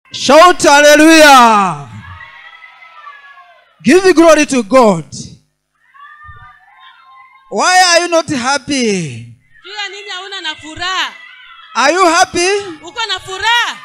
Shout hallelujah. Give glory to God. Why are you not happy? juu ya nini hauna na furaha Are you happy? uko na furaha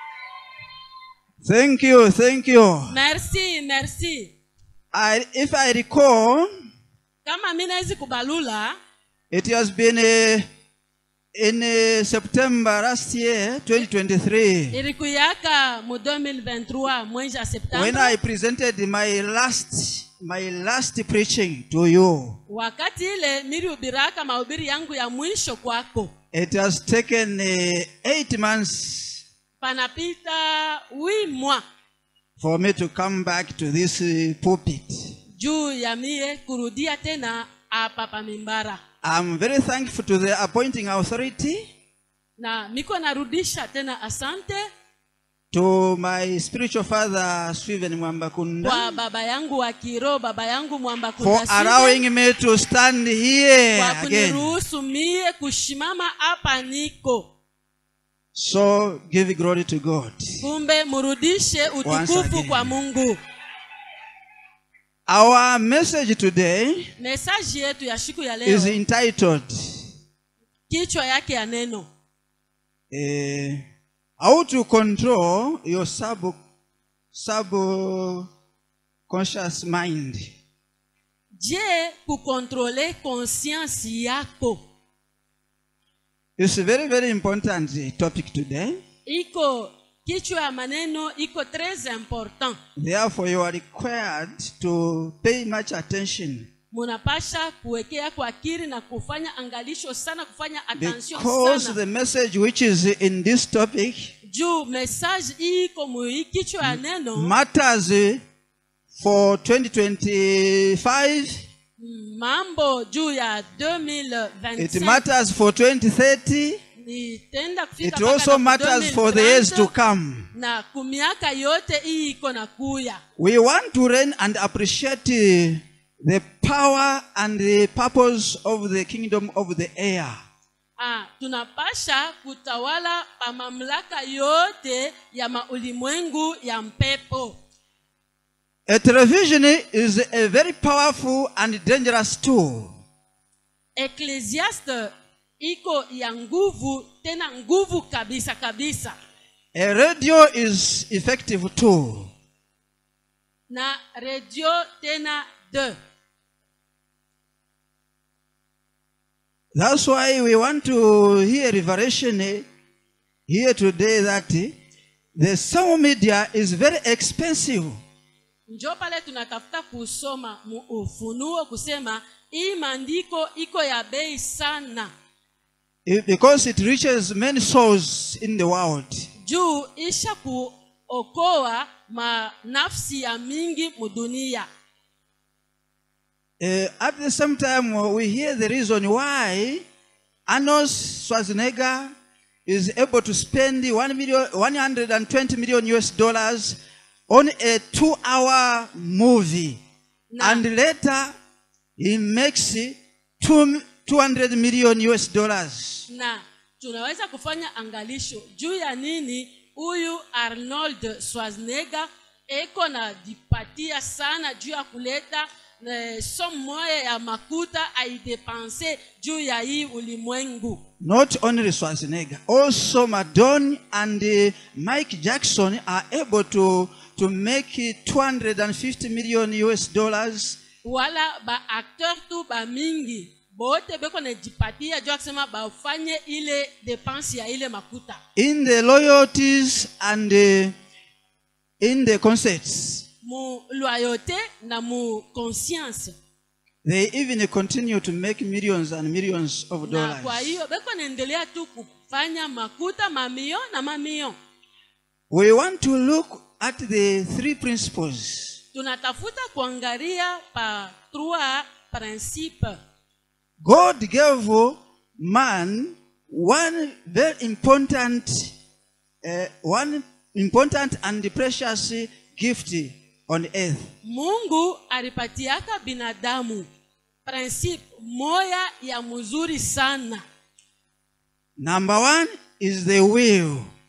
Thank you, thank you. merci merci I, if I recall, kama mi nawezi kubalula it has been uh, in uh, September last year, 2023, ilikuyaka mu 2023 mwezi wa when septembre I presented my last my last preaching to you. wakati ile nilihubiraka mahubiri yangu ya mwisho kwako It has taken uh, eight months panapita wi mwa for me to come back to this uh, pulpit. juu ya mie kurudia tena hapa pamimbara I'm very thankful to the appointing authority, na miko narudisha tena asante to my spiritual father, Stephen Mwambakunda, kwa baba yangu wa kiroho baba yangu mwamba for Kunda Steven, allowing me to stand here kwa again. kuniruhusu mie kushimama hapa niko So give glory to God. kumbe murudishe Once utukufu again. kwa mungu Our message today mesaji yetu ya siku ya is leo entitled kichwa yake ya neno uh, How to Control Your Sub Subconscious Mind. je kukontrole konsiansi yako It's a very, very important uh, topic today. iko kichwa ya maneno iko tres important Therefore, you are required to pay much attention munapasha kuwekea kwa akili na kufanya angalisho sana kufanya attention because sana the message which is in this topic juu message hii iko muhii kichwa ya neno matters uh, for 2025, mambo juu ya it 2025 matters for 2030, itenda kufika it mpaka also na matters for the years to 2030, come. na kumiaka yote hii iko na kuya We want to learn and appreciate uh, the power and the purpose of the kingdom of the air. ah, tunapasha kutawala pa mamlaka yote ya maulimwengu ya mpepo A television is a very powerful and dangerous tool. eklesiaste iko ya nguvu tena nguvu kabisa kabisa A radio is effective too. na redio tena de That's why we want to hear revelation eh, here today that eh, the sound media is very expensive. njo pale tunatafuta kusoma mu ufunuo kusema hii maandiko iko ya bei sana eh, because it reaches many souls in the world. juu isha kuokoa manafsi ya mingi mudunia Eh, at the same time, uh, we hear the reason why Arnold Schwarzenegger is able to spend one million, 120 million US dollars on a two-hour movie, Na- and later he makes two, 200 million US dollars. na tunaweza kufanya angalisho juu ya nini huyu arnold schwarzenegger eko na jipatia sana juu ya kuleta eh, somo moya ya makuta aidepanse juu ya hii ulimwengu Not only Schwarzenegger, also Madonna and uh, Mike Jackson are able to, to make it 250 million US dollars wala baakteur tu bamingi bote beko najipatia juu ya kusema bafanye ile depense ya ile makuta in the loyalties and uh, in the concerts. mu loyauté na mu conscience They even continue to make millions and millions of na dollars. kwa hiyo beko naendelea tu kufanya makuta mamio na mamio We want to look at the three principles tunatafuta kuangalia pa trois principe God gave man one very important, uh, one important and precious gift on earth. mungu alipatiaka binadamu principe moya ya mzuri sana Number one is the will.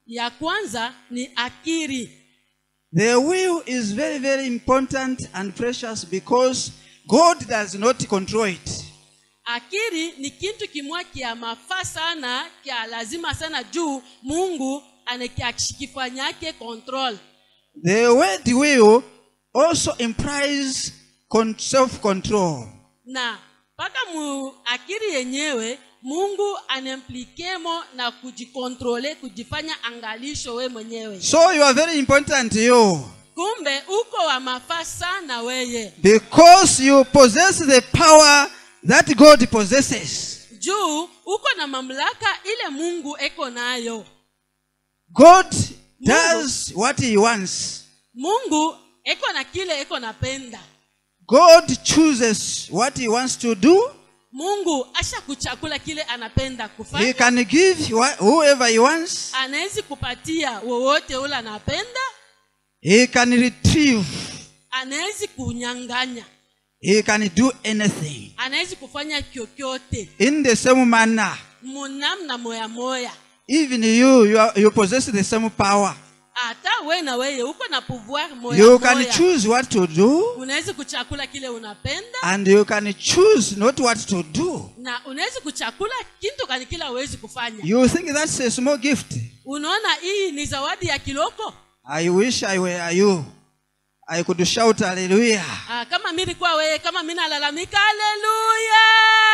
ya kwanza ni akiri The will is very, very important and precious because God does not control it. akiri ni kintu kimwa kya mafaa sana kya lazima sana juu mungu anekakifanyake control The word will also implies con- self-control. na mpaka mu akiri yenyewe mungu anemplikemo na kujikontrole kujifanya angalisho we mwenyewe So you are very important, you. kumbe uko wa mafaa sana weye Because you possess the power that God possesses. juu uko na mamlaka ile mungu eko nayo God does what he wants. mungu eko na kile eko napenda God chooses what he wants to do. mungu asha kuchakula kile anapenda He kufanya can give wha- whoever he wants. anawezi kupatia wowote ule anapenda He can retrieve. anawezi kunyanganya He can do anything. anawezi kufanya kyokyote In the same manner, munamna moya moya even you, you, are, you possess the same power. hata we na weye uko na pouvoir moya You can moya choose what to do, unawezi kuchakula kile unapenda and you can choose not what to do. na unawezi kuchakula kintu kani kila uwezi kufanya You think that's a small gift. unaona hii ni zawadi ya kiloko I wish I were you. I could shout hallelujah. ah, kama mi nilikuwa weye kama mi nalalamika haleluya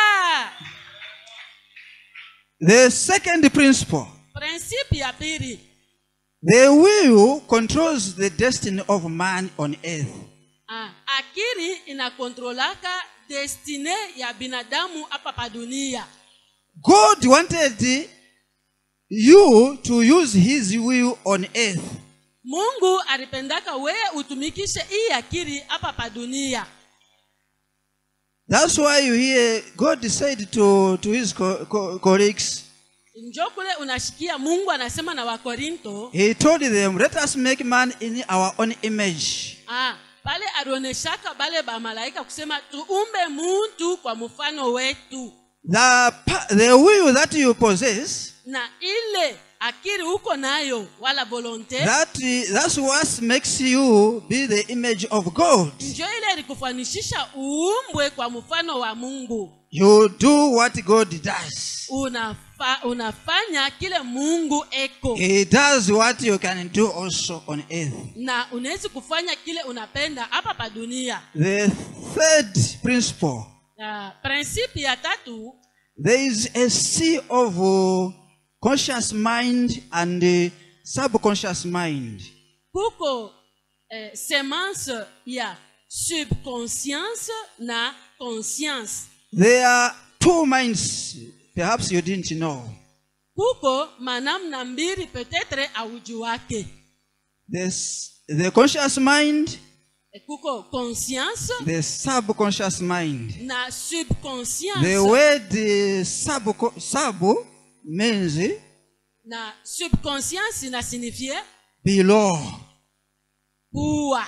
The second principle prinsipi ya pili the will controls the destiny of man on earth. ah, akili inakontrolaka destine ya binadamu hapa pa dunia God wanted you to use his will on earth. mungu alipendaka weye utumikishe hii akili hapa pa dunia That's why you hear God said to, to his co- co- colleagues, njo kule unashikia mungu anasema na wakorinto He told them, Let us make man in our own image. ah, pale alioneshaka bale bamalaika kusema tuumbe muntu kwa mfano wetu The, pa- the will that you possess, na ile akili uko nayo wala volonte that, that's what makes you be the image of God. njo ile ilikufanishisha uumbwe kwa mfano wa mungu You do what God does. Unafa, unafanya kile mungu eko He does what you can do also on earth. na unawezi kufanya kile unapenda hapa pa dunia The third principle uh, prinsipi ya tatu there is a sea of uh, conscious mind and uh, subconscious mind. kuko eh, semence ya subconscience na conscience There are two minds, perhaps you didn't know. kuko manamna mbili petetre auju wake There's the conscious mind, Eh, kuko conscience the subconscious mind. na subconscience The word uh, sub, sub means na subconscience inasignifie below. kuwa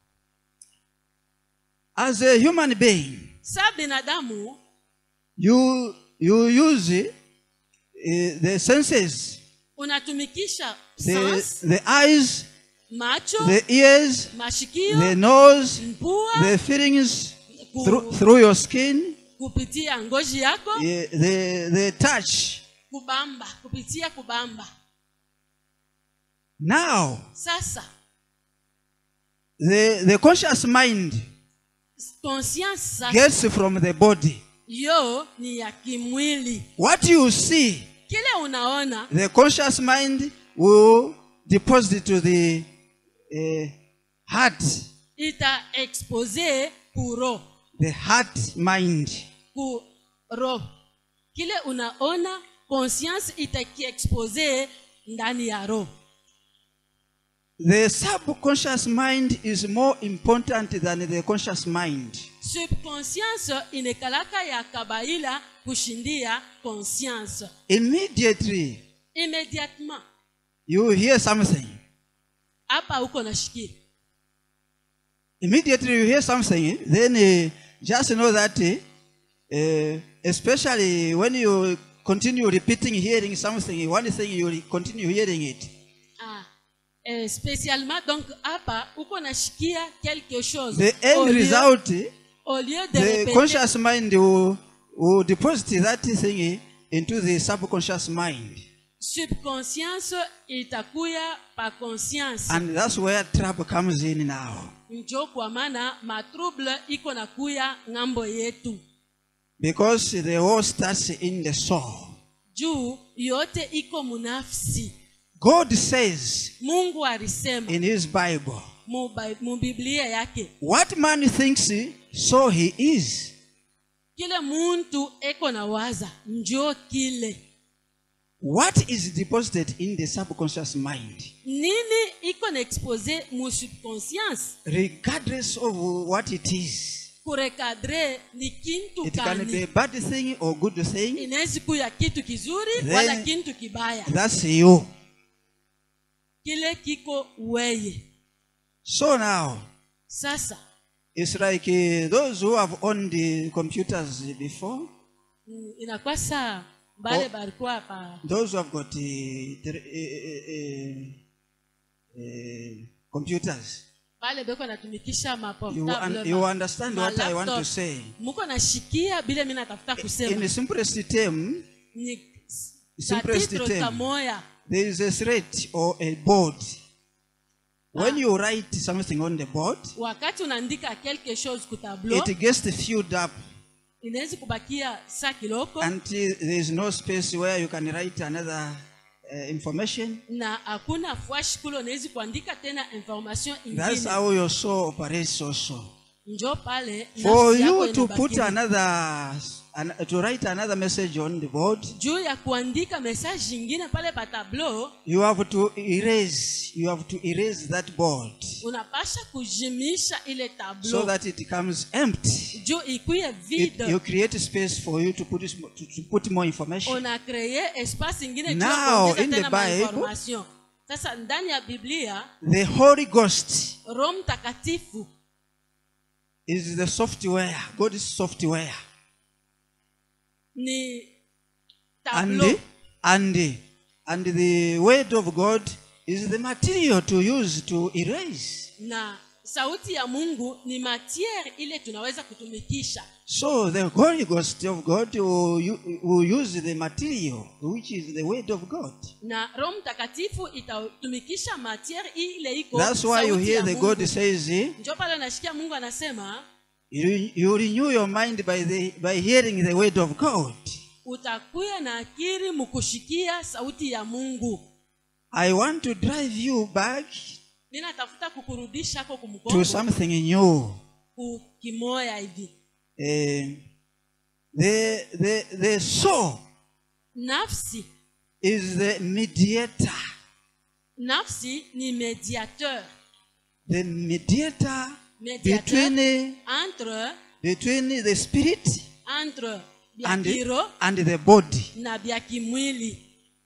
As a human being, sa binadamu you, you use uh, the senses, unatumikisha the, sense the eyes, macho the ears, mashikio the nose, mpua the feelings ku- through, through your skin, kupitia ngozi yako eh, the, the touch. kubamba kupitia kubamba Now, sasa the, the conscious mind conscience sasa gets from the body. yo ni ya kimwili What you see, kile unaona the conscious mind will deposit to the uh, heart, ita expose kuro the heart mind. ku roho kile unaona conscience itakiexpose ndani ya roho The subconscious mind is more important than the conscious mind. subconscience inekalaka ya kabaila kushindia conscience Immediately, immédiatement you hear something. hapa uko nashikia Immediately, you hear something, then uh, just know that, uh, uh, especially when you continue repeating hearing something, one thing you will continue hearing it. eh, spécialement donc hapa uko nashikia quelque chose The Au end lieu- result, au lieu de the répéter conscious mind will, will deposit that thing into the subconscious mind. subconscience itakuya pa conscience And that's where trouble comes in now. njo kwa maana matrouble iko na kuya ng'ambo yetu Because the war starts in the soul. juu yote iko munafsi God says mungu alisema in his Bible, mu Bi- mu biblia yake what man thinks, so he is. kile muntu eko na waza njo kile What is deposited in the subconscious mind, nini iko na expose mu subconscience regardless of what it is, kurekadre ni kintu it can be kani a bad thing or good thing. inawezi kuya kitu kizuri Then- wala kintu kibaya That's you. kile kiko weye So now, sasa it's like uh, those who have owned the computers before, mm, inakuwa saa bale Oh. balikuwa pa those who have got uh, tele- uh, uh, uh, computers. bale beko natumikisha You, maportable un- you ma- understand ma what I want to laptop. say. muko nashikia bile mi natafuta In kusema the simplest term, ni simplest katitro term. kamoya there is a thread or a board. When Ah. you write something on the board, wakati unaandika quelque chose ku tableau it gets filled up inawezi kubakia saa kiloko until there is no space where you can write another uh, information. na hakuna fwash kule unawezi kuandika tena information That's ingine how your soul operates also. njo pale For nafsi yako you to put inabakia. another, an, to write another message on the board, juu ya kuandika message ingine pale pa tableau you have to erase, you have to erase that board unapasha kujimisha ile so tableau that it becomes empty. juu ikuye It, vide you create space for you to put, this, to, to put more information. una kreye espace ingine juu ya Now, kuongeza in the tena Bible- mainformation sasa ndani ya biblia The Holy Ghost roho mtakatifu is the software. God is software. ni And tableau the, and the, and the word of God is the material to use to erase. na sauti ya mungu ni matiere ile tunaweza kutumikisha So the Holy Ghost of God will, u- will use the material, which is the word of God. na roho mtakatifu itatumikisha matiere ile iko That's why you sauti hear ya the Mungu. God says, eh, njo pale unashikia mungu anasema you, you renew your mind by, the, by hearing the word of God. utakuya na akiri mukushikia sauti ya mungu I want to drive you back ninatafuta kukurudisha ako to kumgongo something new. kukimoya hivi Eh, the, the, the soul nafsi is the mediator, nafsi ni mediateur the mediator mediateur between, entre between the spirit entre bya and, kiro and the body. na bya kimwili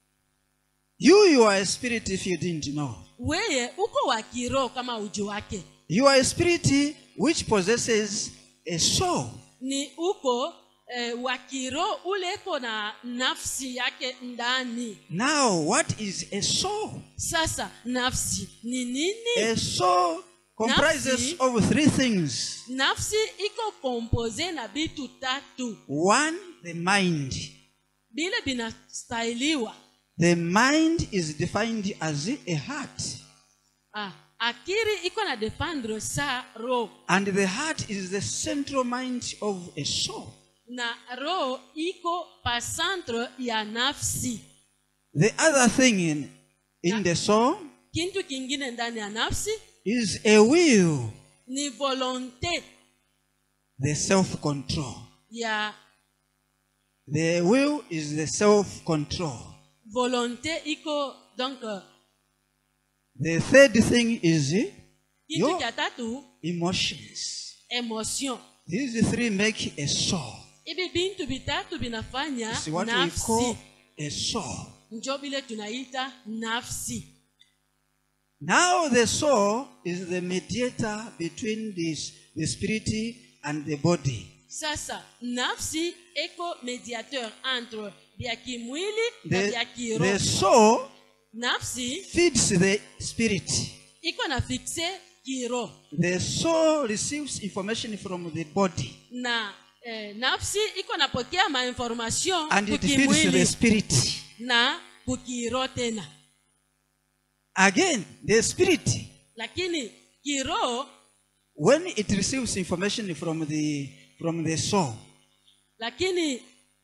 You, you are a spirit if you didn't know. weye uko wa kiroho kama uji wake You are a spirit which possesses a soul. ni uko eh, wa kiroho ule iko na nafsi yake ndani Now, what is a soul? sasa nafsi ni nini A soul comprises Nafsi- of three things. nafsi iko kompose na vitu tatu One, the mind. bile binastahiliwa The mind is defined as a heart. ah, akiri iko na defendre sa roho And the heart is the central mind of a soul. na roho iko pa centre ya nafsi The other thing in, in the soul kintu kingine ndani ya nafsi is a will, ni volonte the self control. ya The will is the self control. volonte iko donc euh, The third thing is kitu Yo. kya tatu emotions. emotion These three make a soul. hivi bintu vitatu vinafanya It's what we nafsi call a soul. njo vile tunaita nafsi Now the soul is the mediator between this, the spirit and the body. sasa nafsi eko mediateur entre vya kimwili na vya The, kiroho the soul nafsi feeds the spirit. iko na fikse kiroho The soul receives information from the body na eh, nafsi iko napokea mainformation and it feeds the kukimwili spirit. na kukiro tena Again, the spirit, lakini kiroho when it receives information from the from the soul, lakini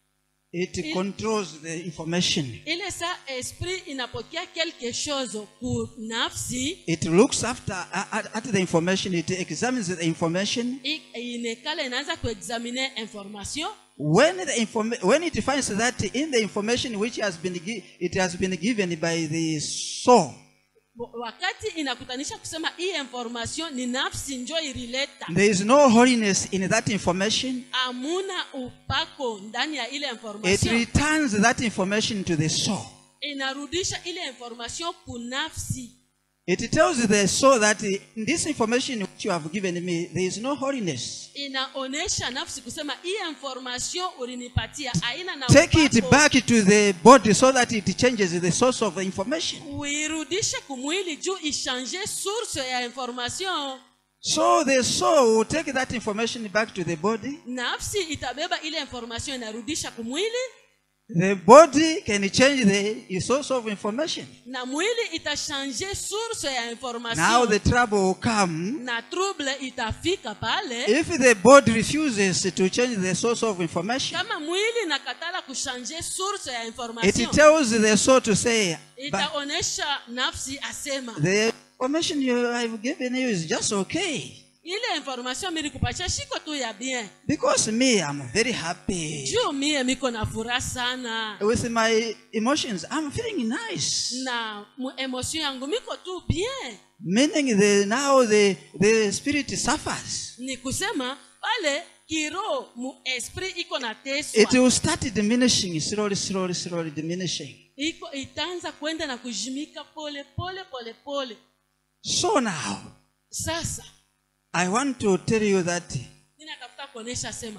it It- controls the information. ile sa esprit inapokea quelque chose ku nafsi It looks after at, at the information. It examines the information. i- inekala inaanza kuexamine information When the inform- when it finds that in the information which has been gi- it has been given by the soul, Bo- wakati inakutanisha kusema hii information ni nafsi njo irileta there is no holiness in that information. amuna upako ndani ya ile It information returns that information to the soul. inarudisha ile information ku nafsi It tells the soul that in this information which you have given me, there is no holiness. inaonesha nafsi kusema hii information ulinipatia aina na Take it upako, back to the body so that it changes the source of the information. uirudishe kumwili juu ishange source ya information So the soul will take that information back to the body. nafsi itabeba ile information inarudisha kumwili The body can change the source of information. na mwili itashange source ya Now information the trouble will come na trouble itafika pale if the body refuses to change the source of information. kama mwili nakatala kushanje source ya It information tells the soul to say, but itaonesha nafsi asema the information you I've given you is just okay. ile information milikupatia shiko tu ya bien Because me, I'm very happy. juu mie miko na furaha sana With my emotions, I'm feeling nice. na mu emotion yangu miko tu bien Meaning the now the the spirit suffers. ni kusema pale kiro mu esprit iko na It teswa will start diminishing slowly, slowly, slowly diminishing. iko itaanza kwenda na kujimika pole pole pole pole So now, sasa I want to tell you that ninatafuta kuonesha sema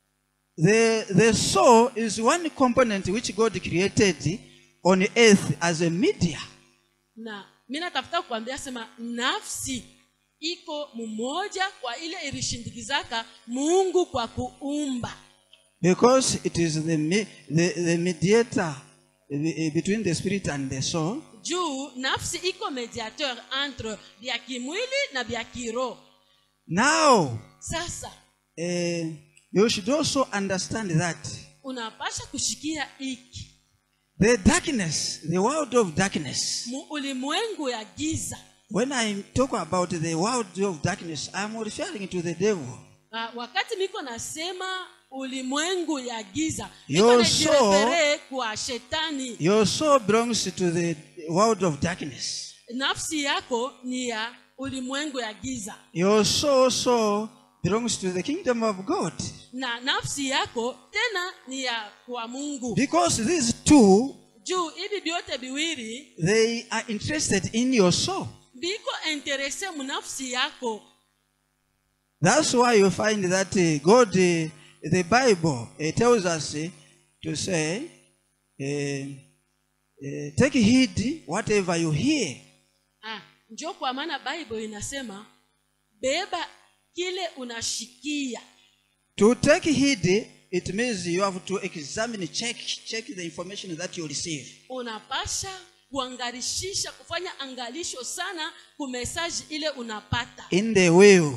the the soul is one component which God created on earth as a media. na mi natafuta kuambia sema nafsi iko mumoja kwa ile ilishindikizaka mungu kwa kuumba Because it is the, me- the, the mediator eh, between the spirit and the soul. juu nafsi iko mediateur entre vya kimwili na vya kiroho Now, sasa eh, you should also understand that unapasha kushikia iki the darkness, the world of darkness, mu ulimwengu ya giza when I talk about the world of darkness, I'm referring to the devil. Ah, wakati miko nasema ulimwengu ya giza Your iko soul- najirefere kwa shetani Your soul belongs to the world of darkness. nafsi yako ni ya ulimwengu ya giza Your soul also belongs to the kingdom of God. na nafsi yako tena ni ya kwa mungu Because these two, juu hivi vyote viwili they are interested in your soul. viko interese munafsi yako That's why you find that uh, God, uh, the Bible, uh, tells us uh, to say, uh, uh, take heed whatever you hear. ah, njo kwa maana bible inasema beba kile unashikia To take heed, it means you have to examine, check, check the information that you receive. unapasha kuangarishisha kufanya angalisho sana kumesaji ile unapata In the will,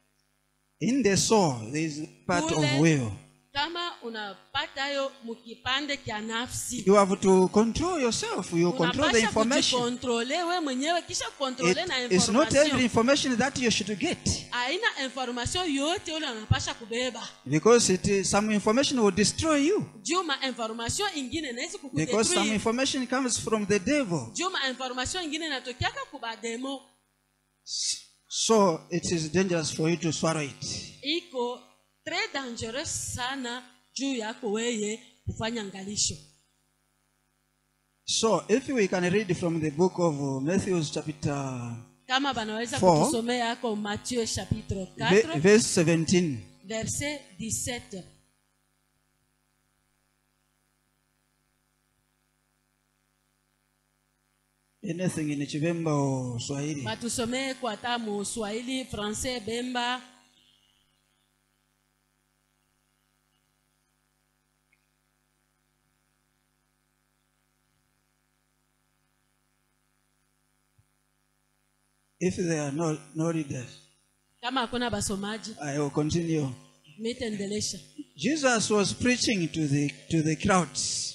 in the soul, there is part of Ule- will. kama unapata yo mukipande kya nafsi You have to control yourself. You control the unapasha information. kujikontrole we mwenyewe kisha kontrole na It, it's not every information information that you should get. aina information yote ule unapasha kubeba Because it is, some information will destroy you. juu ma information ingine nawezi Because some kukudetruire information comes from the devil. juu ma information ingine inatokiaka kubademo So it is dangerous for you to swallow it. iko tres dangereux sana juu yako weye kufanya ngalisho So if we can read from the book of uh, Matthew chapter kama banaweza Four. kutusomea yako matthieu chapitre ve- 4 verse 17. verset 17 anything in Chivemba or Swahili. batusomee kwa hata mu swahili francais bemba If there are no, no readers, kama hakuna basomaji I will continue. mitendelesha Jesus was preaching to the, to the crowds.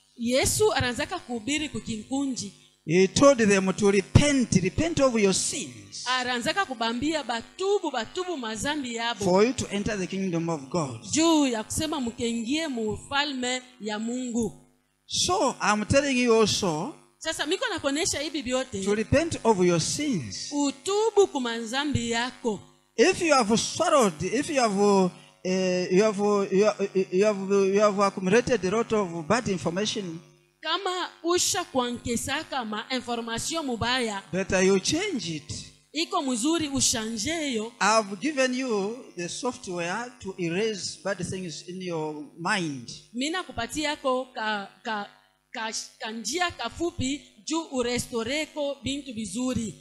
yesu anaanzaka kuhubiri kukinkunji He told them to repent, repent of your sins anaanzaka kubambia batubu batubu mazambi yabo for you to enter the kingdom of God. juu ya kusema mkengie mufalme ya mungu So I'm telling you also sasa miko nakuonyesha hivi to vyote repent of your sins. utubu kumanzambi yako If you have swallowed, if you have, uh, you have, uh, you have, you have, you have accumulated a lot of bad information, kama usha kwankesaka ma information mubaya better you change it. iko mzuri ushanjeyo I've given you the software to erase bad things in your mind. mina kupatiako ka, ka, ka, ka njia kafupi juu urestoreko bintu vizuri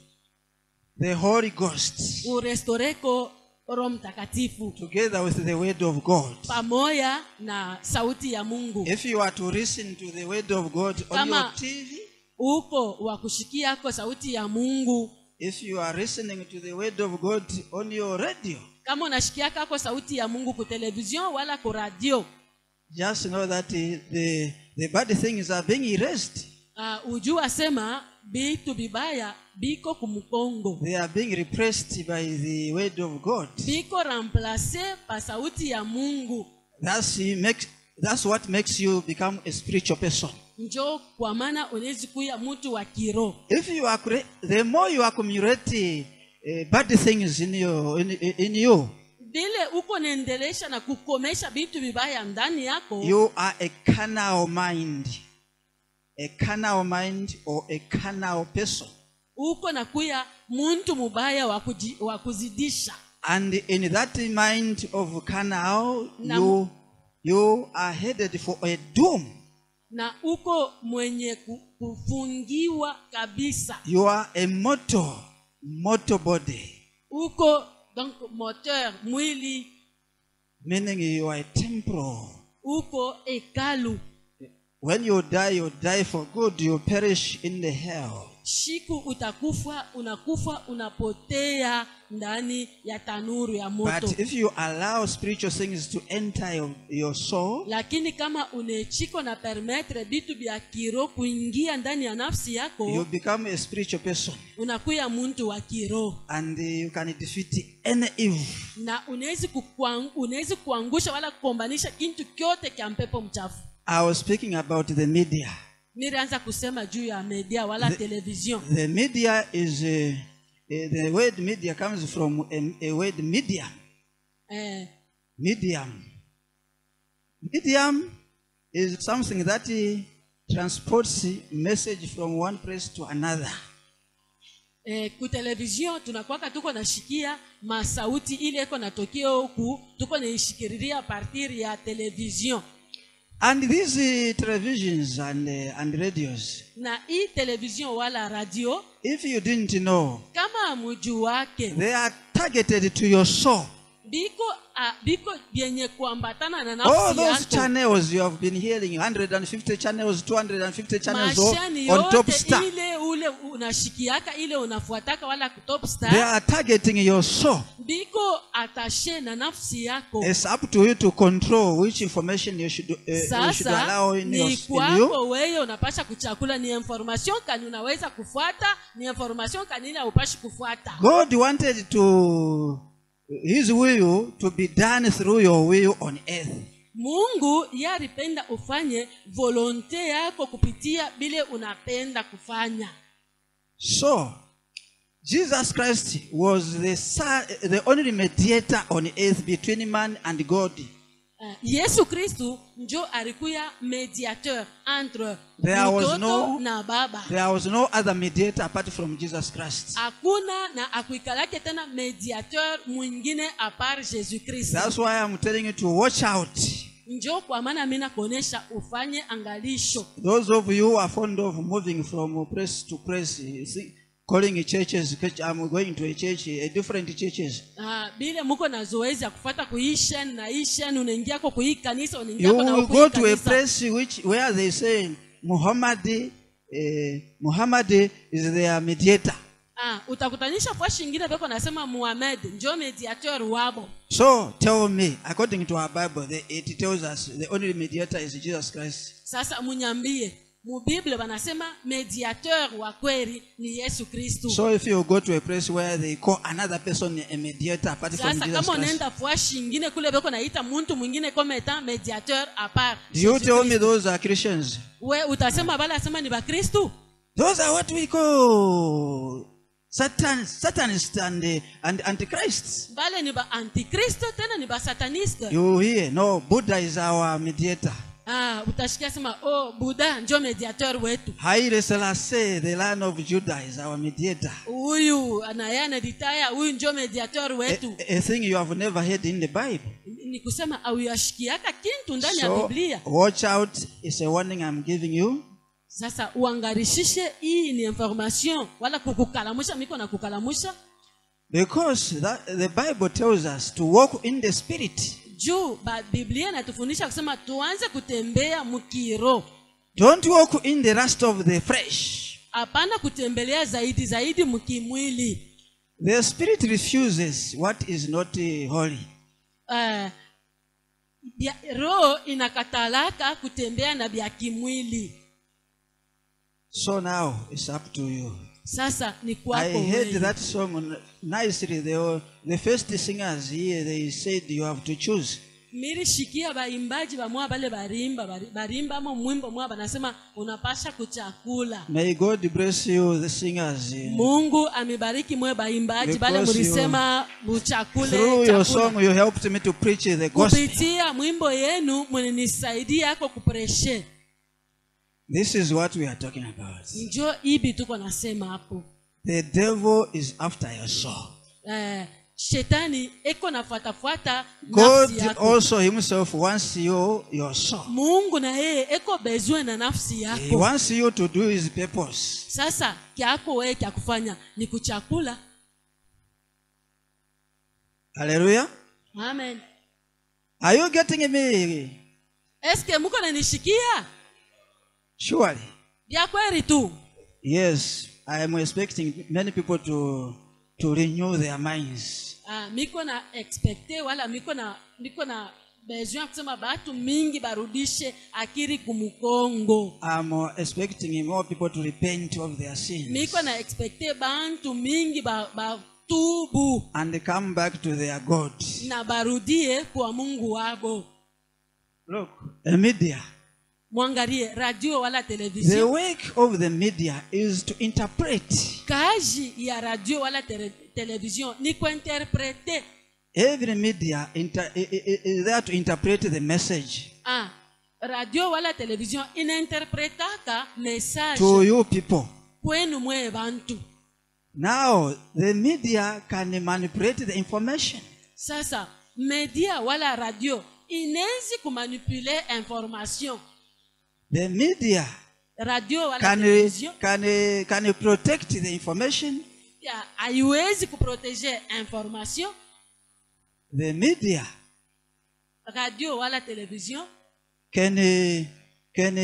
The Holy Ghost, urestoreko roho mtakatifu together with the Word of God. pamoja na sauti ya mungu If you are to listen to the Word of God on Kama- your TV, uko wa kushikiako sauti ya mungu if you are listening to the Word of God on your radio, kama unashikiakako sauti ya mungu ku television wala ku radio just know that uh, the, the bad things are being erased. uh, ujua sema bitu bibaya biko kumkongo They are being repressed by the Word of God. biko remplace pa sauti ya mungu That's, he makes, that's what makes you become a spiritual person. njo kwa maana unawezi kuya mtu wa kiroho If you accumulate, the more you accumulate uh, bad things in, your, in, in you, vile uko naendelesha na kukomesha vitu vibaya ndani yako you are a carnal mind. A carnal mind or a carnal person. uko na kuya muntu mubaya wa kuji- wa kuzidisha And in that mind of carnal, Na- you, you are headed for a doom. na uko mwenye ku- kufungiwa kabisa You are a mortal, mortal body. uko donc moteur mwili Meaning you are a temporal. uko hekalu When you die, you die for good. You perish in the hell. shiku utakufa unakufa unapotea ndani ya tanuru ya moto But if you allow spiritual things to enter your, your soul, lakini kama unechiko na permetre vitu vya kiro kuingia ndani ya nafsi yako you become a spiritual person unakuya muntu wa kiroho and you can defeat any evil. na unawezi kukwang- unawezi kuangusha wala kukombanisha kintu kyote kya mpepo mchafu I was speaking about the media. nilianza kusema juu ya media wala The- television The media is, uh, uh, the word media comes from a, a word medium. eh, Medium. Medium is something that uh, transports message from one place to another. eh, ku television tunakwaka tuko nashikia masauti ile iko natokea huku tuko naishikiriria partir ya television And these uh, televisions and, uh, and radios, na hii television wala radio if you didn't know, kama muju wake they are targeted to your soul. biko a, biko vyenye kuambatana na All nafsi those yako channels you have been hearing, 150 channels, 250 channels all mashani on top yote star. ile ule unashikiaka ile unafuataka wala top They star are targeting your soul. biko atashe na nafsi yako It's up to you to control which information you should, uh, you should allow sasa in, your, ni in you. kwako wewe unapasha kuchakula ni information kani unaweza kufuata ni information kanini haupashi kufuata God wanted to His will to be done through your will on earth. mungu ye alipenda ufanye volonte yako kupitia bile unapenda kufanya So, Jesus Christ was the, son, the only mediator on earth between man and God. Eh, yesu kristu njo alikuya mediateur entre There was mtoto no- na baba There was no other mediator apart from Jesus Christ. hakuna na akuikalake tena mediateur mwingine apart jésus kristu That's why I'm telling you to watch out. njo kwa maana mi nakuonyesha ufanye angalisho Those of you who are fond of moving from place to place, you see, calling churches, I'm going to a church, a different churches. Ah, bile muko na zoezi ya kufata kuishen na ishen unaingiako kuhii kanisa You unaingiako na will huku hii go to a kanisa. place which where they say Muhammad, uh, Muhammad is their mediator. Ah, utakutanisha fashi ingine peko nasema muhamed njo mediateur wabo So tell me, according to our Bible, the, it tells us the only mediator is Jesus Christ. sasa munyambie mubible banasema mediateur wa kweli ni yesu kristu So if you go to a place where they call another person a mediator apart from sasa Jesus kama Christ, unaenda fwashi ingine kule beko naita muntu mwingine kama etant mediateur apart do you tell me those are Christians? we utasema bale asema ni bakristu Those are what we call Satan, Satanists and uh, and Antichrists. bale ni ba antikristo tena ni basataniste You hear? No, Buddha is our mediator. ah, utashikia sema oh buda njo mediateur wetu Haile Selassie, the Lion of Judah, is our mediator. huyu naye anaditaya huyu njo mediateur A, wetu a thing you have never heard in the Bible. ni kusema auyashikiaka kintu ndani ya So biblia watch out. It's a warning I'm giving you. sasa uangarishishe hii ni information wala kukukalamusha miko na kukalamusha Because that, the Bible tells us to walk in the Spirit. juu ba- biblia inatufundisha kusema tuanze kutembea mkiro Don't walk in the lust of the flesh. hapana kutembelea zaidi zaidi mkimwili The Spirit refuses what is not uh, holy. uh, bya, roho inakatalaka kutembea na vya kimwili So now it's up to you. sasa ni I kwako heard wewe. that song nicely. They were, the first singers here, they said you have to choose. milishikia baimbaji bamwa bale barimba bari- barimba mo mwimbo mwa banasema unapasha kuchakula May God bless you, the singers. mungu amebariki mwe baimbaji bale Because mulisema Through muchakule your chakula. song, you helped me to preach the gospel. kupitia mwimbo yenu mwenisaidia yako kupreshe This is what we are talking about. njo ibi tuko nasema hapo The devil is after your soul. eh, shetani eko nafuatafuata God nafsi yako also himself wants you, your soul. mungu na yeye eko bezwe na nafsi He yako wants you to do his purpose. sasa kyako wewe kya kufanya ni kuchakula Hallelujah. amen Are you getting me? eske muko nanishikia Surely. vya kweli tu Yes, I am expecting many people to to renew their minds. ah, miko na expecte wala miko na miko na besoin ya kusema batu mingi barudishe akiri kumukongo I'm uh, expecting more people to repent of their sins miko na expecte bantu mingi ba- batubu and come back to their God. na barudie kwa mungu wabo Look, the media. mwangalie radio wala The television work of the media is to interpret. kazi ya radio wala tele, television ni kuinterprete Every media inter- i- i- i- is there to interpret the message ah, radio wala television inainterpretaka message to you people. kwenu mweye bantu Now, the media can manipulate the information. sasa media wala radio inezi kumanipule information The media radio wala can, television can, can protect the information. ya, haiwezi kuprotege information The media radio wala television can, can,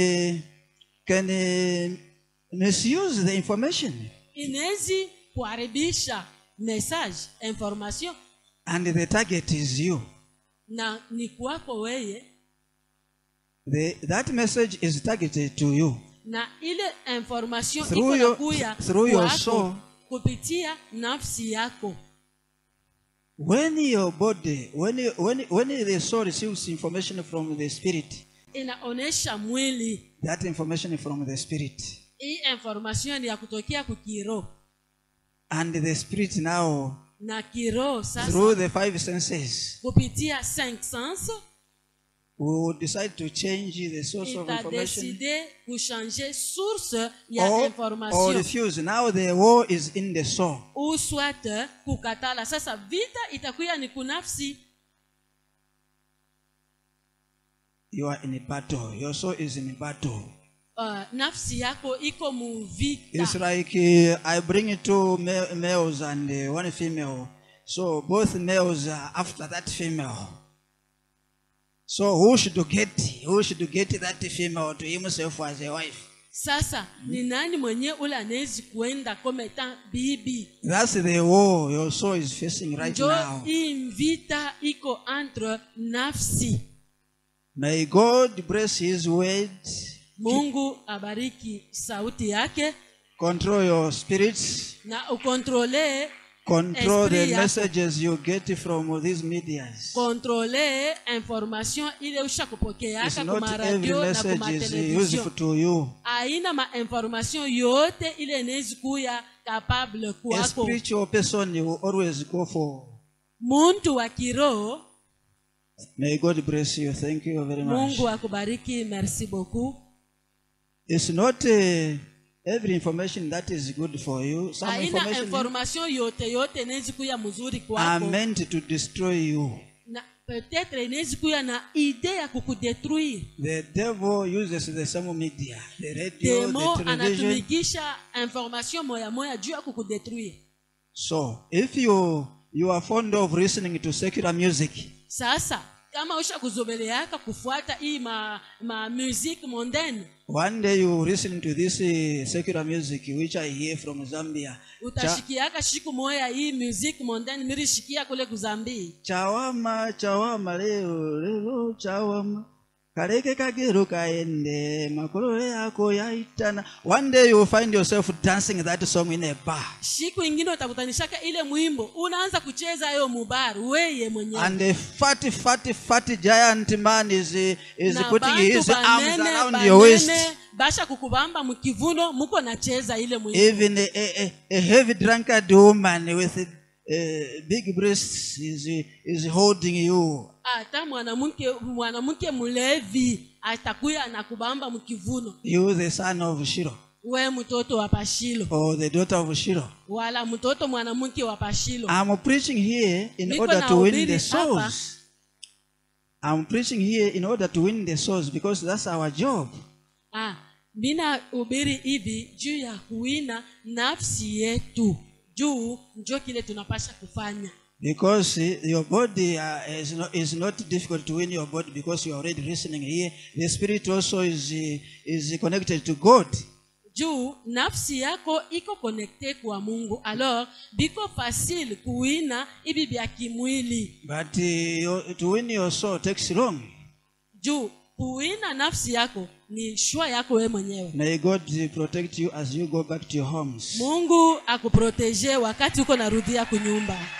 can misuse the information. inezi kuharibisha message information And the target is you. na ni kwako weye The, that message is targeted to you. na ile information Through iko your- nakuya through your kwako soul. kupitia nafsi yako When your body, when, you, when, when the soul receives information from the spirit, inaonesha mwili that information from the spirit, hii information ni ya kutokea kukiro and the spirit now, na kiro sasa through the five senses, kupitia cinq sens we will decide to change the source of information itadeside kuchanger source ya or, or information refuse. Now the war is in the soul. ou soit kukatala sasa vita itakuya ni kunafsi you are in a battle. Your soul is in a battle. uh, nafsi yako iko muvita It's like uh, I bring two ma- males and uh, one female. So both males are after that female. So who should get who should get that female to himself as a wife? sasa ni nani mwenye ule anawezi kuenda kometa bibi That's the war your soul is facing right njo now. hii mvita iko entre nafsi May God bless His word, mungu abariki sauti yake control your spirits, na ukontrole control the Esprit yako. messages you get from these medias. kontrole information ile It's ushakupokeaka not kuma every radio na message kuma is television useful to you. aina mainformation yote ile inawezi kuya capable A kwako spiritual person you will always go for. muntu wa kiroho May God bless you. Thank you very much. mungu akubariki merci beaucoup It's not uh, every information that is good for you. Some aina information information yote yote inawezi kuya mzuri are kwako meant to destroy you. na peut-être inawezi kuya na ide ya kukudetruire The devil uses the same media, the radio, demo the television. anatumikisha information moya moya juu ya kukudetruire So, if you you are fond of listening to secular music, sasa kama usha kuzobeleaka kufuata hii ma, ma musique mondaine one day you listen to this uh, secular music which I hear from Zambia. Cha, utashikiaka shiku moya hii musique mondaine mirishikia kule kuzambii chawama chawama leo leo chawama kaleke kagero kaende makolo yako yaitana one day you will find yourself dancing that song in a bar shiku ingine utakutanishaka ile mwimbo unaanza kucheza hiyo mubar weye mwenyewe and a fat fat fat giant man is uh, is na putting bantu his arms banene around your waist banene basha kukubamba mkivuno muko nacheza ile mwimbo even a, a, a heavy drunkard woman with uh, big breasts is is holding you hata mwanamke mwanamke mlevi atakuya anakubamba mkivuno you the son of Shiro we mtoto wa pashilo or the daughter of Shiro wala mtoto mwanamke wa pashilo I'm preaching here in Niko order to win nahubiri the souls. I'm preaching here in order to win the souls because that's our job. ah, mina ubiri hivi juu ya kuwina nafsi yetu juu njo kile tunapasha kufanya Because eh, your body uh, is, not, is not difficult to win your body because you are already listening here. The spirit also is, eh, is connected to God. juu nafsi yako iko konekte kwa mungu alors biko fasile kuwina ibi bya kimwili But uh, your, to win your soul takes long. juu kuwina nafsi yako ni shwa yako we mwenyewe May God eh, protect you as you go back to your homes. mungu akuproteje wakati uko narudia kunyumba